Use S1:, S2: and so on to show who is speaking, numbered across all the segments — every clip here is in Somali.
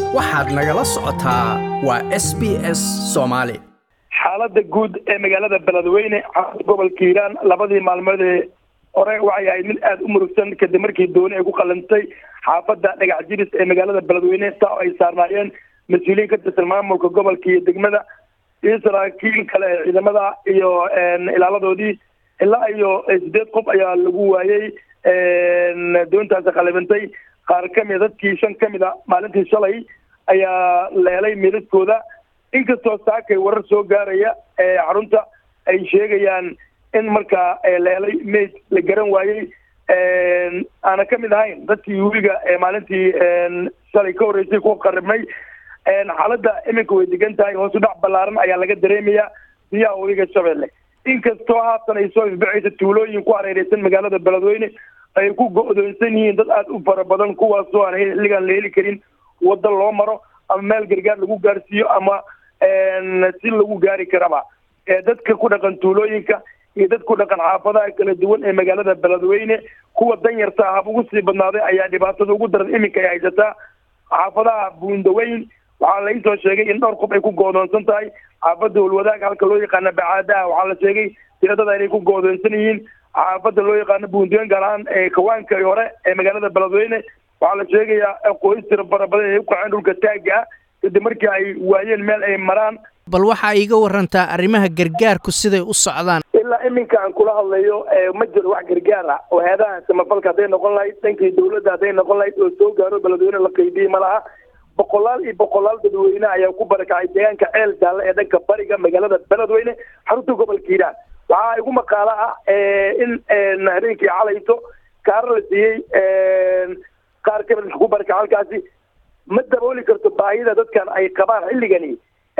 S1: waxaad nagala socotaa waa s b s soomaali
S2: xaaladda guud ee magaalada beledweyne caasimada gobolka hiiraan labadii maalmood ee hore waxay ahayd mid aada u murugsan kadib markii dooni ay ku qalantay xaafadda dhagax jibis ee magaalada beledweyne taa oo ay saarnaayeen mas-uuliyiin ka tirsan maamulka gobolka iyo degmada iyo saraakiil kale ee ciidamada iyo ilaaladoodii ilaa iyo sideed qof ayaa lagu waayey doontaasi qalibantay qaar kamida dadkii shan kamid a maalintii shalay ayaa la helay meedadkooda inkastoo saakay warar soo gaaraya xarunta ay sheegayaan in markaa la helay mayd la garan waayey aana kamid ahayn dadkii weliga maalintii shalay ka horreysay ku qaribnay xaaladda iminka way degan tahay hoosu dhac ballaaran ayaa laga dareemayaa biyaha weliga shabeelle inkastoo haatan ay soo ifbacaysa tuulooyin ku hareereysan magaalada beledweyne ay ku go-doonsan yihiin dad aada u fara badan kuwaasoo aan xilligan la heli karin waddo loo maro ama meel gargaar lagu gaarsiiyo ama si lagu gaari karaba dadka ku dhaqan tuulooyinka iyo dad ku dhaqan xaafadaha kala duwan ee magaalada beledweyne kuwa danyarta hab ugu sii badnaaday ayaa dhibaatada ugu daran iminka ay haysataa xaafadaha buundaweyn waxaa la isoo sheegay in dhowr qof ay ku goodoonsan tahay xaafadda holwadaag halka loo yaqaana bacaadaha waxaa la sheegay tiradada inay ku goodoonsan yihiin xaafadda loo yaqaano buundaweyn gaar ahaan kawaanka hore ee magaalada beledweyne waxaa la sheegayaa qoys tira fara badan ay u kaceen dhulka taaga ah kadib markii ay waayeen meel ay maraan
S1: bal waxaa iiga warantaa arrimaha gargaarku siday u socdaan
S2: ilaa iminka aan kula hadlayo ma jiro wax gargaar ah oo heedaha samafalka hadday noqon lahayd dhankii dawladda hadday noqon lahayd oo soo gaaro beledweyne la qaybiyey ma laha boqolaal iyo boqolaal dadweyne ayaa ku barakacay deegaanka ceel jaalle ee dhanka bariga magaalada beledweyne xarunta gobolka hiiraan waxaa igu maqaalo ah in habeenkii calayto kaara la siiyey qaar kamid ku barakaca halkaasi ma dabooli karto baahida dadkan ay qabaan xilligani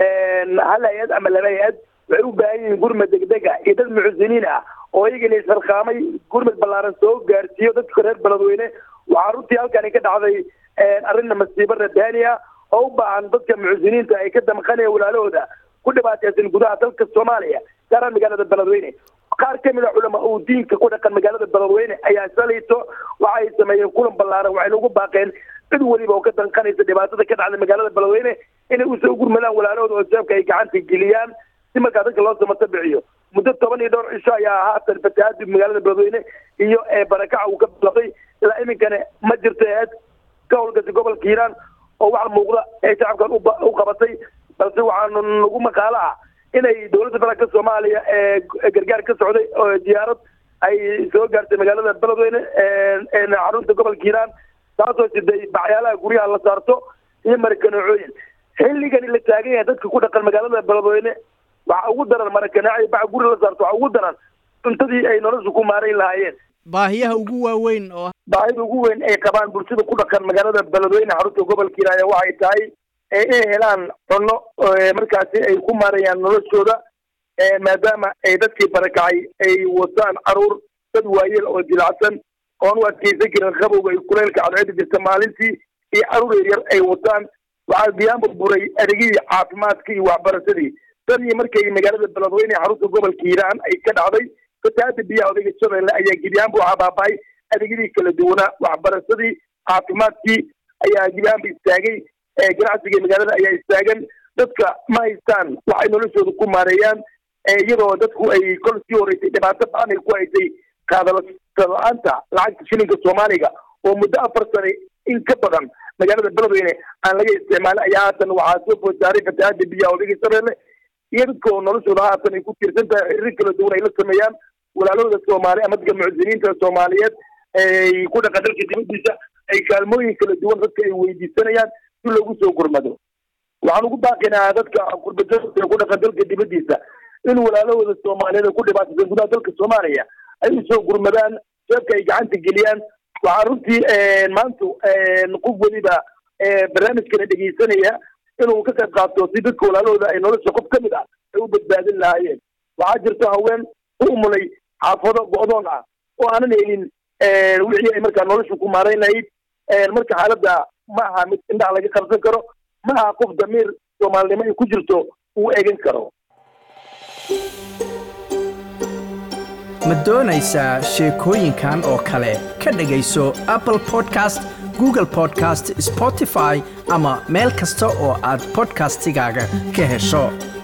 S2: hal hay-ad ama laba hay-ad waxay u baahan yihiin gurmad degdega iyo dad muxsiniin ah oo iyagana isxilqaamay gurmad ballaaran soo gaarsiiyo dadka reer beledweyne waxaa runtii halkani ka dhacday arrinna masiibo radaani ah oo u baahan dadka muxsiniinta ay ka damqanaya walaalahooda ku dhibaateysan gudaha dalka soomaaliya gaaraan magaalada beledweyne qaar kamid a culama uu diinka ku dhaqan magaalada beledweyne ayaa shalayto waxay sameeyeen kulan ballaaran waxayna ugu baaqeen cid weliba oo ka danqanaysa dhibaatada ka dhacda magaalada beledweyne inay usoo gurmadaan walaalahooda oo jeebka ay gacanta geliyaan si markaa dadka loo samata biciyo muddo toban iyo dhowr cisho ayaa haatan fatahaadi magaalada beledweyne iyo barakaca uu ka bilaqday ilaa iminkana ma jirto eed ka howlgasay gobolka hiiraan oo wax muuqda ee shacabkan u qabatay balse waxaanu nagu maqaalo ah inay dowladda federaalka soomaaliya ee gargaar ka socday oo diyaarad ay soo gaartay magaalada beledweyne xarunta gobolka hiiraan taasoo siday bacyaalaha guryaha la saarto iyo marakanacooyin xilligani la taagan yahay dadka ku dhaqan magaalada beledweyne waxa ugu daran marakanaaco bac guri la saarto waxa ugu daran cuntadii ay nolosha ku maarayn lahaayeen
S1: baahiyaha ugu waaweyn oo
S2: baahida ugu weyn ay qabaan bulshada ku dhaqan magaalada beledweyne xarunta gobolka hiiraan waxay tahay inay helaan cunno markaasi ay ku maarayaan noloshooda maadaama ay dadkii barakacay ay wataan caruur dad waayeel oo jilacsan oon u adkeysan karin qabowga iyo kuleylka cadceeda jirta maalintii iyo caruur yaryar ay wataan waxaa biyaanba buray adeegyadii caafimaadka iyo waxbarashadii tan iyo markay magaalada beledweyne xarunta gobolka hiiraan ay ka dhacday fatahaada biyaha odayga shabeelle ayaa gibiyaanba waxaa baaba'ay adeegyadii kala duwanaa waxbarashadii caafimaadkii ayaa gibiyaanba istaagay ganacsiga magaalada ayaa istaagan dadka ma haystaan waxay noloshooda ku maareeyaan iyadoo dadku ay kol sii horeysay dhibaato ba-an ay ku haysay qaadala-aanta lacagta shilinka soomaaliga oo muddo afar sane in ka badan magaalada beledweyne aan laga isticmaalin ayaa haatan waxaa soo food saaray fatahaada biyaha odayga shabeelle iyo dadka oo noloshooda haatan ay ku tiirsan tahay xiriir kala duwan ay la sameeyaan walaalahooda soomaali ama dadka mucsiniinta soomaaliyeed ay ku dhaqan dalka dibadiisa ay kaalmooyin kala duwan dadka ay weydiisanayaan si loogu soo gurmado waxaan ugu baaqinaa dadka gurbajooda ku dhaqan dalka dibadiisa in walaalahooda soomaaliyeed ku dhibaataysan gudaha dalka soomaaliya ay usoo gurmadaan jeebka ay gacanta geliyaan waxaa runtii maanta qof weliba barnaamijkana dhegeysanaya inuu ka qayb qaato si dadka walaalahooda ay nolosha qof kamid ah ay u badbaadin lahaayeen waxaa jirta haween u umulay xaafado go-doon ah oo aanan helin wixii ay markaa nolosha ku maarayn lahayd marka xaaladda ma aha mid indhaha laga qabsan karo ma aha qof damiir soomaalinimo ay ku jirto uu eegan karo
S1: ma doonaysaa sheekooyinkan oo kale ka dhegayso apple podcast google podcast spotify ama meel kasta oo aad podcastigaaga ka hesho